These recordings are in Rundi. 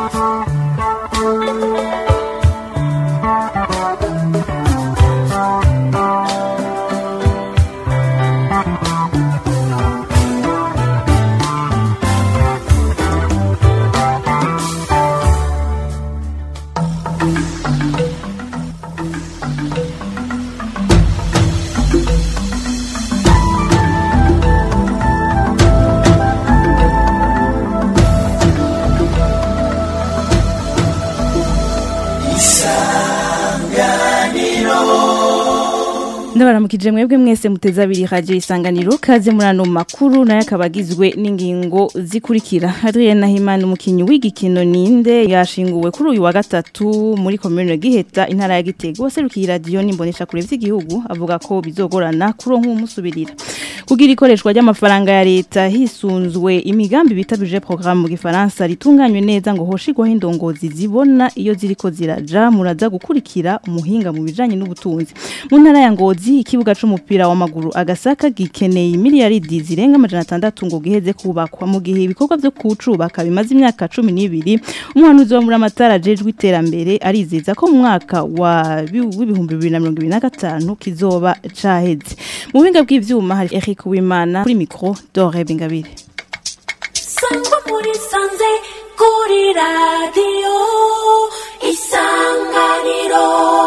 ndabaramukije mwebwe mwese muteze abiri radio isanganiro kaze muri ano makuru nayo akaba agizwe n'ingingo zikurikira Adrien Nahimana umukinyi w'igikino ninde yashinguwe kuri uyu wa gatatu muri commune Giheta intara ya Gitega waserukiye radio nimbonesha kure vy'igihugu avuga ko bizogorana kuronka umusubirira kugira ikoreshwa ry'amafaranga ya leta hisunzwe imigambi bitabije programme mu gifaransa ritunganywe neza ngo hoshigwaho indongozi zibona iyo ziriko ziraja muraza gukurikira umuhinga mu bijanye n'ubutunzi mu ntara ya Ngozi ikibuga c'umupira w'amaguru agasaka gikeneye miliyaridi zirenga amajana atandatu ngo giheze kubakwa mu gihe ibikorwa vyo kucubaka bimaze imyaka 12 umuhanuzi wa muramatara jejwe iterambere arizeza ko mu mwaka wa w'ibihumbi 2025 kizoba caheze mu buhinga bw'ivyuma hari Eric Wimana kuri micro Dore Bingabire Sangwa muri sanze kuri radio isanganiro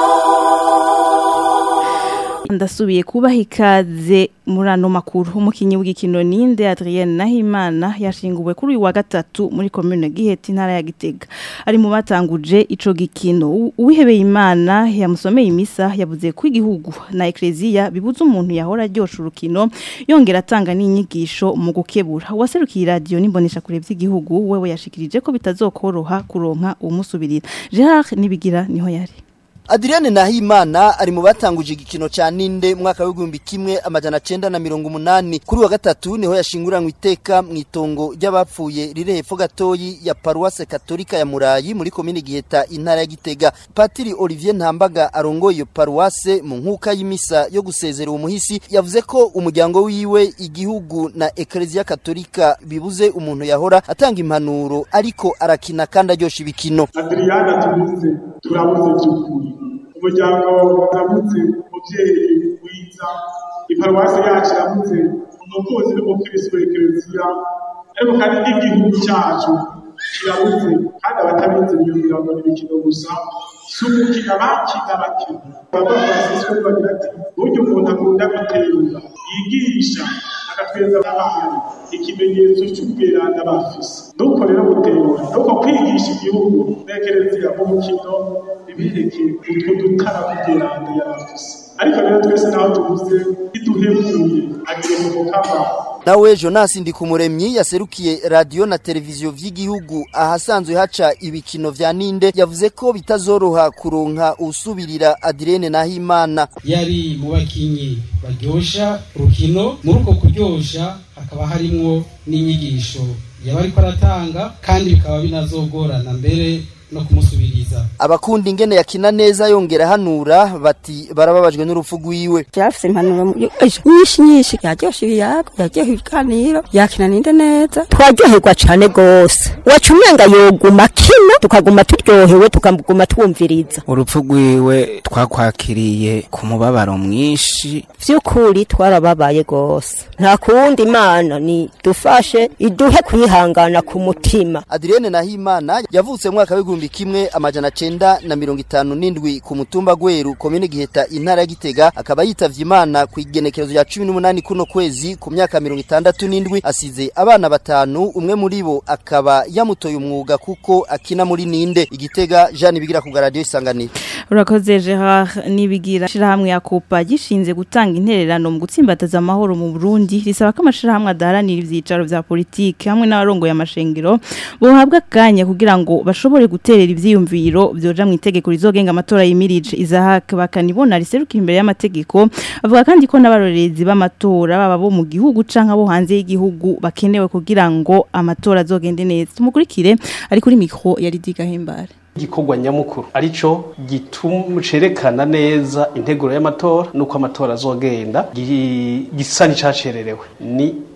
ndasubiye kubaha ikaze muri ano makuru umukinyi w'igikino ninde Adrien Nahimana yashinguwe kuri uyu wa gatatu muri commune Giheta intara ya Gitega ari mu batanguje ico gikino uwihebeye Imana yamusomeye imisa yavuze ko igihugu na ecclesia bibuza umuntu yahora ryosha urukino yongera atanga n'inyigisho mu gukebura waserukiye radio nimbonesha kure vy'igihugu wewe yashikirije ko bitazokoroha kuronka umusubirira Gerard nibigira niho yari Adriane Nahimana ari mu batanguje igikino ca Ninde mwaka w'igihumbi kimwe amajana cenda na mirongo umunani kuri wa gatatu niho yashinguranywe iteka mu itongo ry'abapfuye riri hepfo gatoyi ya Paroisse Katolika ya Murayi muri komine Giheta intara ya Gitega Patiri Olivier Ntambaga arongoye iyo Paroisse mu nkuka y'imisa yo gusezera umuhisi yavuze ko umuryango wiwe igihugu na Ecclesia Katolika bibuze umuntu yahora atanga impanuro ariko arakina kandi aryosha ibikino Adriana tubuze turabuze by'ukuri umuryango uramutse umubyeyi wiza iparuwasi yacu iramutse umukunzi n'umukristo w'ekereziya ariko kandi n'igihugu cyacu kirabuze kandi abatabizi biyumvira ngo ni imikino gusa si umukino bakina bakina baba francisco bagira ati burya umuntu akunda guterura yigisha agatweza n'abandi ikimenyetso cy'ubweranda bafise nuko rero guterura nuko kwigisha igihugu n'ekereziya mu mukino ntibireke utwo dutara kubweranda yarafise ariko rero twese naho tubuze ntiduhemuye agiye mu mukama nawe Jonas Ndikumuremyi yaserukiye radio na televiziyo vy'igihugu ahasanzwe haca ibikino vya Ninde yavuze ko bitazoroha kuronka usubirira Adrienne Nahimana yari mu bakinyi baryosha urukino muri uko kuryosha hakaba harimwo n'inyigisho yaba ariko aratanga kandi bikaba binazogorana mbere no kumusubiriza abakunda ingene yakina neza yongera hanura bati barababajwe n'urupfu rwiwe yarafise impanuro nyinshi nyinshi yaryosha ibiyago yaryoha ibiganiro yakina ninde neza twaryoherwa cane gose waca umenga yoguma kino tukaguma turyohewe tukaguma twumviriza urupfu rwiwe twakwakiriye ku mubabaro mwinshi vy'ukuri twarababaye gose nta kuwundi imana ni dufashe iduhe kwihangana ku mutima Adrienne Nahimana yavutse mu mwaka w'igihumbi kimwe amajana cenda na mirongo itanu n'indwi ku mutumba Gweru komine Giheta intara ya Gitega akaba yitavye Imana ku igenekerezo ya 18 kuno kwezi ku myaka mirongo itandatu n'indwi asize abana batanu umwe muri bo akaba yamutoye umwuga kuko akina muri Ninde Igitega Jean Bigira ku radio isanganiro urakoze Gerard nibigira shirahamwe ya Copa gishinze gutanga intererano mu gutsimbataza amahoro mu Burundi risaba ko amashirahamwe adaharanira ivyicaro vya politike hamwe n'abarongo ya mashengero bohabwa kanya kugira ngo bashobore guterera ivyiyumviro byoja mu itegeko rizogenga amatora yimirije Isaac bakanibona riserukira imbere y'amategeko avuga kandi ko n'abarorerezi b'amatora baba bo mu gihugu canka bo hanze y'igihugu bakenewe kugira ngo amatora azogende neza tumukurikire ari kuri micro yari digahimbare igikorwa nyamukuru arico gitucerekana neza integuro y'amatora nuko amatora azogenda gisa n'icacererewe ni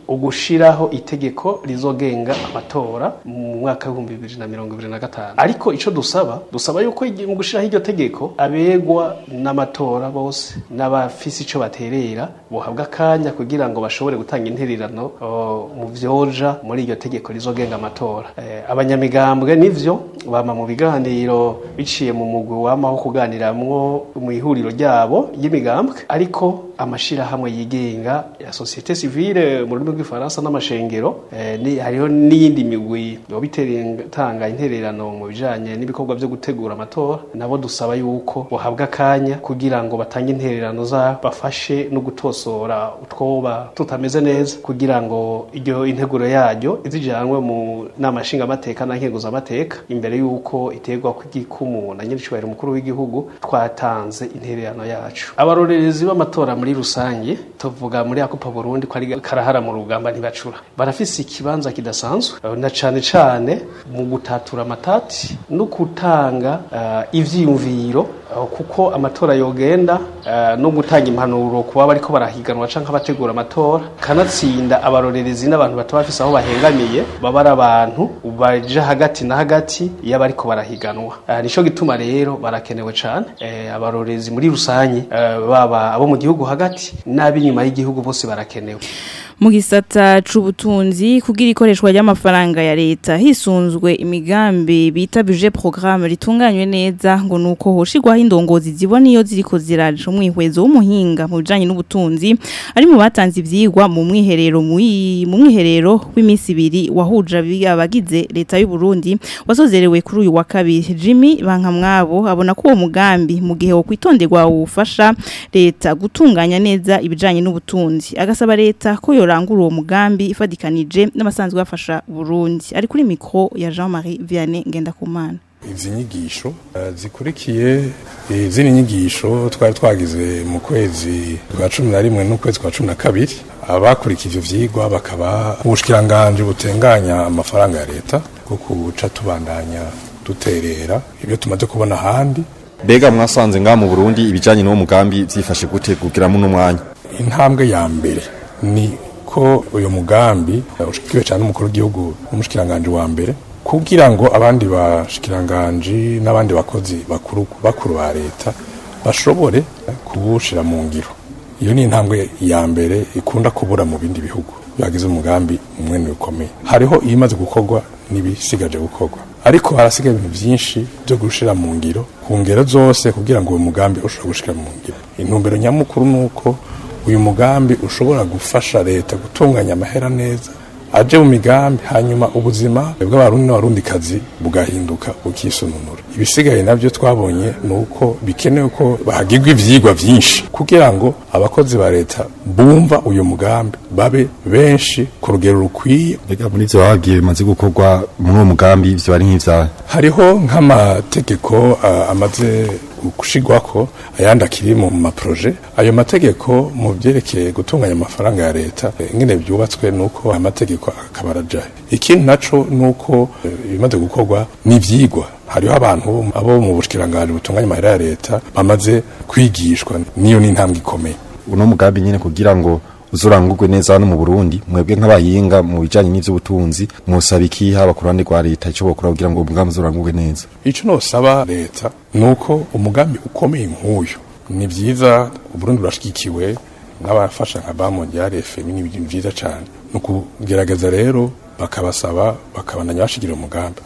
ugushiraho itegeko rizogenga amatora mu mwaka w'ibihumbi bibiri na mirongo ibiri na gatanu ariko ico dusaba dusaba yuko igi- mu gushiraho iryo tegeko abegwa n'amatora bose n'abafise ico baterera bohabwa akanya kugira ngo bashobore gutanga intererano o, mu vyoja muri iryo tegeko rizogenga amatora Eh, abanyamigambwe nivyo bama mu biganiro biciye mu mugwi wamaho kuganiramwo mu ihuriro ryabo y'imigambwe ariko amashirahamwe yigenga ya societe civile mu rurimi rw'ifaransa n'amashengero eh, ni hariho n'iyindi migwi yoba itanga intererano mu bijanye n'ibikorwa vyo gutegura amatora nabo dusaba yuko bohabwa akanya kugira ngo batange intererano za bafashe no gutosora utwoba tutameze neza kugira ngo iryo integuro yaryo izijanwe mu nama nshingamateka na nkenguzamateka imbere yuko iterwa kw'igikumu na nyiricubahiro umukuru w'igihugu twatanze intererano yacu abarorerezi b'amatora muri rusange tuvuga muri akupa burundi ko ari karahara mu rugamba ntibacura barafise ikibanza kidasanzwe eh, na cane cane mu gutatura amatati no gutanga uh, ivyiyumviro uh, kuko amatora yogenda uh, no gutanga impanuro kuba bariko barahiganwa canke abategura amatora kanatsinda abarorerezi n'abantu bataba bafise aho bahengamiye baba ari abantu baja hagati na hagati iyo bariko barahiganwa uh, nico gituma rero barakenewe cane eh, abarorerezi muri rusange uh, baba abo mu gihugu hagati n'ab'inyuma y'igihugu bose barakenewe mu gisata c'ubutunzi kugira ikoreshwa ry'amafaranga ya leta hisunzwe imigambi bita budget programme ritunganywe neza ngo nuko hoshigwaho indongozi zibona iyo ziriko ziraje umwihwezo w'umuhinga mu bijanye n'ubutunzi ari mu batanze ivyigwa mu mwiherero muyi- mu mwiherero w'iminsi ibiri wahuje abi- abagize leta y'u Burundi wasozerewe kuri uyu wa kabiri Jimmy Bankamwabo abona ko uwo mugambi mu gihe wo kwitonderwa ufasha leta gutunganya neza ibijanye n'ubutunzi agasaba leta ko yorangura uwo mugambi ifadikanije n'abasanzwe bafasha Burundi ari kuri mikro ya Jean-Marie Vianney Ngendakumana izi nyigisho eh, zikurikiye izindi nyigisho twari twagize mu kwezi kwa cumi na rimwe n'ukwezi kwa cumi na kabiri abakurikije ivyo vyigwa bakaba ubushikiranganji butenganya amafaranga ya leta bwo kuca tubandanya duterera ibyo tumaze kubona ahandi Bega mwasanze nga mu Burundi ibijanye n'uwo mugambi vyifashe gute kugira muno mwanya intambwe ya mbere ni ko uyu mugambi eh, ushikiwe cyane n'umukuru w'igihugu n'umushikiranganji wa mbere kugira ngo abandi bashikiranganji n'abandi bakozi bakuru bakuru ba leta bashobore kuwushira mu ngiro iyo ni intambwe ya mbere ikunda kubura mu bindi bihugu bagize umugambi umwene ukomeye hariho ibimaze gukorwa n'ibisigaje gukorwa ariko harasigaye ibintu byinshi byo gushira mu ngiro ku ngero zose kugira ngo uwo mugambi ushobore gushira mu ngiro intumbero nyamukuru ni uko uyu mugambi ushobora gufasha leta gutunganya amahera neza aje mu migambi hanyuma ubuzima bw'abarundi n'abarundikazi bugahinduka bukisununura ibisigaye nabyo twabonye ni uko bikenewe ko bahagirwa ivyigwa vyinshi kugira ngo abakozi ba leta bumva uyu mugambi babe benshi ku rugero rukwiye Bega muri ivyo babwiye bimaze gukorwa muri uwo mugambi ivyo bari nk'ivyahe hariho nk'amategeko ah, amaze gushigwako ayandi akiri mu maproje ayo mategeko mu byerekeye gutunganya amafaranga ya leta eh, ingene byubatswe nuko amategeko akaba arajaye ikindi naco nuko eh, ibimaze gukorwa n'ivyigwa hariho abantu abo mu bushikiranganje butunganya amahera ya leta bamaze kwigishwa niyo ni intambwe ikomeye uno mugambi nyene kugira ngo uzurangurwe neza hano mu Burundi mwebwe nk'abahinga mu bijanye n'ivy'ubutunzi mwosaba iki haba ku ruhande rwa leta ico bokora kugira ngo uwo mugambi uzurangurwe neza ico nosaba leta nuko umugambi ukomeye nk'uyu ni vyiza uburundi burashigikiwe n'abafasha nka bamondiale fmi ni ibintu vyiza cane ni ukugerageza rero bakabasaba bakabandanya bashigira umugambi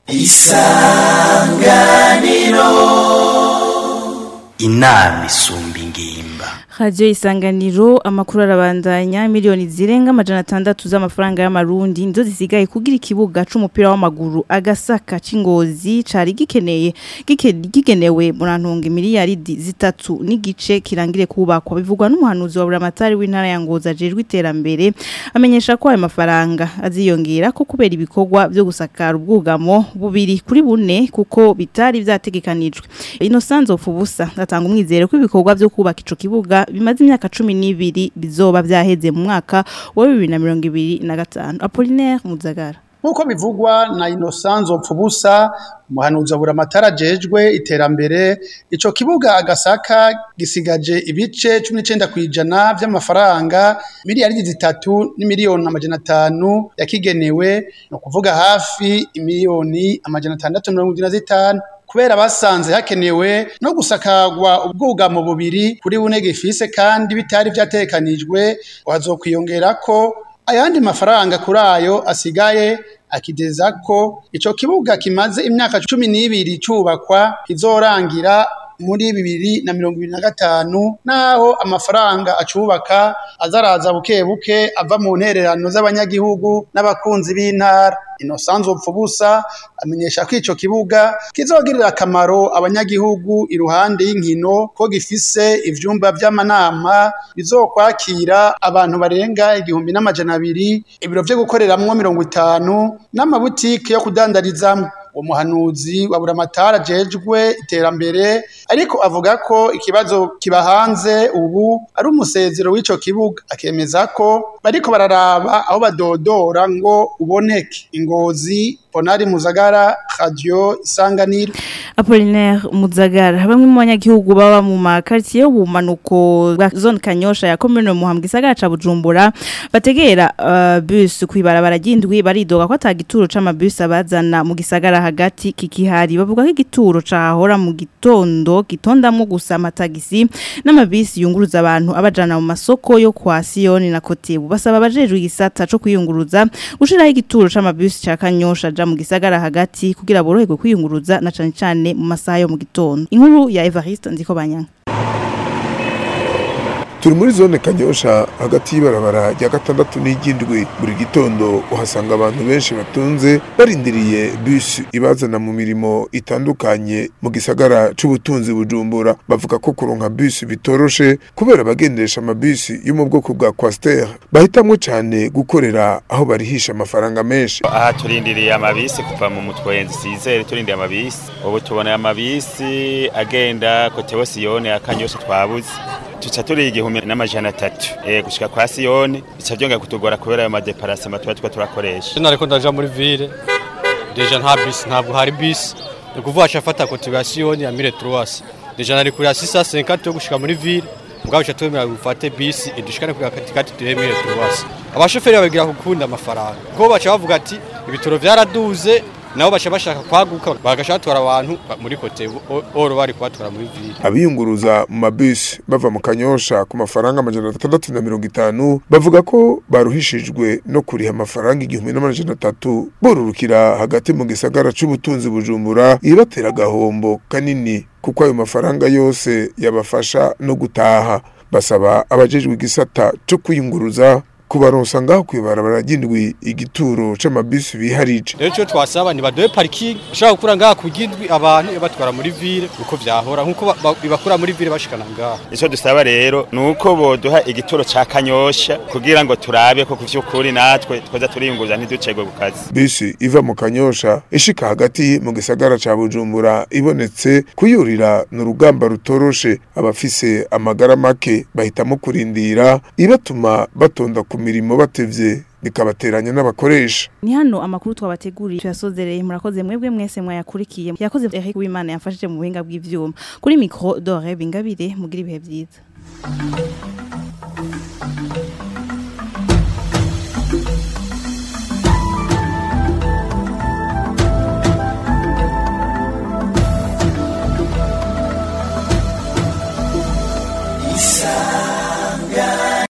inama isumba ingimba Radio isanganiro amakuru arabandanya miliyoni zirenga amajana atandatu z'amafaranga y'amarundi nizo zisigaye kugira ikibuga c'umupira w'amaguru agasaka c'ingozi cari gikeneye gike- gigenewe murantunga miliyaridi zitatu n'igice kirangire kubakwa bivugwa n'umuhanuzi wa buramatari w'intara ya Ngozi ajejwe iterambere amenyesha ko ayo mafaranga aziyongera ko kubera ibikorwa byo gusakara ubwugamo bubiri kuri bune kuko bitari vyategekanijwe Innocent Ofubusa atanga umwizero ko ibikorwa byo kubaka ico kibuga bimaze imyaka cumi n'ibiri bizoba vyaheze mu mwaka wa bibiri na mirongo ibiri na gatanu Apollinaire Muzagara nk'uko bivugwa na Innocent Pfubusa umuhanuzi abura amatara ajejwe iterambere ico kibuga agasaka gisigaje ibice 19 kwijana vy'amafaranga miliyari zitatu n'imiliyoni amajana atanu yakigenewe no kuvuga hafi imiliyoni amajana atandatu mirongo ine na zitanu kubera basanze hakenewe no gusakagwa ubwugamo bubiri kuri bune gifise kandi bitari vyatekanijwe hazokwiyongera ko ayandi mafaranga kuri ayo asigaye akideza ko ico kibuga kimaze imyaka cumi n'ibiri cubakwa kizorangira muri bibiri na mirongo ibiri na gatanu naho amafaranga acubaka azaraza buke buke ava mu ntererano z'abanyagihugu n'abakunzi b'intara inosanzwe pfubusa amenyesha ko ico kibuga kizogirira akamaro abanyagihugu iruhande y'inkino ko gifise ivyumba vy'amanama bizokwakira abantu barenga igihumbi n'amajana abiri ibiro vyo gukoreramwo mirongo itanu n'amabutike yo kudandarizamwo uwo muhanuzi wa buramatara ajejwe iterambere ariko avuga ko ikibazo kiba hanze ubu ari umusezero w'ico kibuga akemeza ko bariko bararaba aho badodora ngo uboneke ingozi ponari muzagara radio isanganiro Apollinaire Muzagara bamwe mu banyagihugu baba mu makartier y'ubumanuko bwa zone Kanyosha ya commune Muhambwe gisagara ca Bujumbura bategera uh, bus kwibarabara ry'indwi baridoga ko atagituro c'amabus abazana mu gisagara hagati kikihari bavuga ko igituro cahora mu gitondo gitondamwo gusa amatagisi n'amabisi yunguruza abantu abajana mu masoko yo kwa Sioni na Kotebu basaba abajejwe igisata co kwiyunguruza gushiraho igituro c'amabus ca Kanyosha ja mu gisagara hagati kugira boroherwe kwiyunguruza na cane cane mu masaha yo mu gitondo inkuru ya Evariste ndiko banyanga turi muri zone kanyosha hagati y'ibarabara rya gatandatu n'igindwi buri gitondo uhasanga abantu benshi batunze barindiriye bisi ibazana mu mirimo itandukanye mu gisagara c'ubutunzi bujumbura bavuga ko kuronka bisi bitoroshe kubera abagendesha amabisi yo mu bwoko bwa kwasiteri bahitamwo cane gukorera aho barihisha amafaranga menshi aha turindiriye amabisi kuva mu mutwenzi sizere turindiriye amabisi ubu tubona amabisi agenda kotewe siyone akanyosha twabuze tuca turi igihumbi n'amajana atatu eh gushika kwa Siyone bica byongera kutugora kubera ayo madeparasema tuba tuba turakoresha Sina ariko ndaja muri ville deja nta bus ntabwo hari bus ni kuvuga ashafata kote ya Siyone ya 1300 deja nari kuri 650 yo gushika muri ville mugabo cha twemera gufate bus idushikane kuri katikati tuhe 1300 abashoferi bagira gukunda amafaranga ko baca bavuga ati ibitoro vyaraduze nabo baca bashaka kwaguka bagashatora abantu muri kote oro bari kubatwara muri ville abiyunguruza mu mabisi bava mu kanyosha ku mafaranga amajana atandatu na mirongo itanu bavuga ko baruhishijwe no kuriha amafaranga igihumbi n'amajana atatu borurukira hagati mu gisagara c'ubutunzi bujumbura ibatera agahombo kanini kuko ayo mafaranga yose yabafasha no gutaha basaba abajejwe igisata co kwiyunguruza kubaronsa ngaho kwibarabara ry'indwi igituro c'amabisi biharije rero cyo twasaba ni badoye parking ushaka gukura ngaha kugindwi abantu batwara muri ville uko vyahora nkuko bibakura muri ville bashikana ngaha ico dusaba rero nuko boduha igituro ca kanyosha kugira ngo turabe ko kuvyukuri natwe twoza turiyunguruza ntiducegwe ku kazi bisi iva mu kanyosha ishika hagati mu gisagara ca bujumbura ibonetse kuyurira ni urugamba rutoroshe abafise amagara make bahitamo kurindira ibatuma batonda ku mirimo batevye bikabateranya n'abakoresha ni hano amakuru twabateguriye tuyasozereye murakoze mwebwe mwese mwayakurikiye yakoze Eric Wimana yamfashije mu buhinga bw'ivyuma kuri micro Dore Bingabire mugira ibihe byiza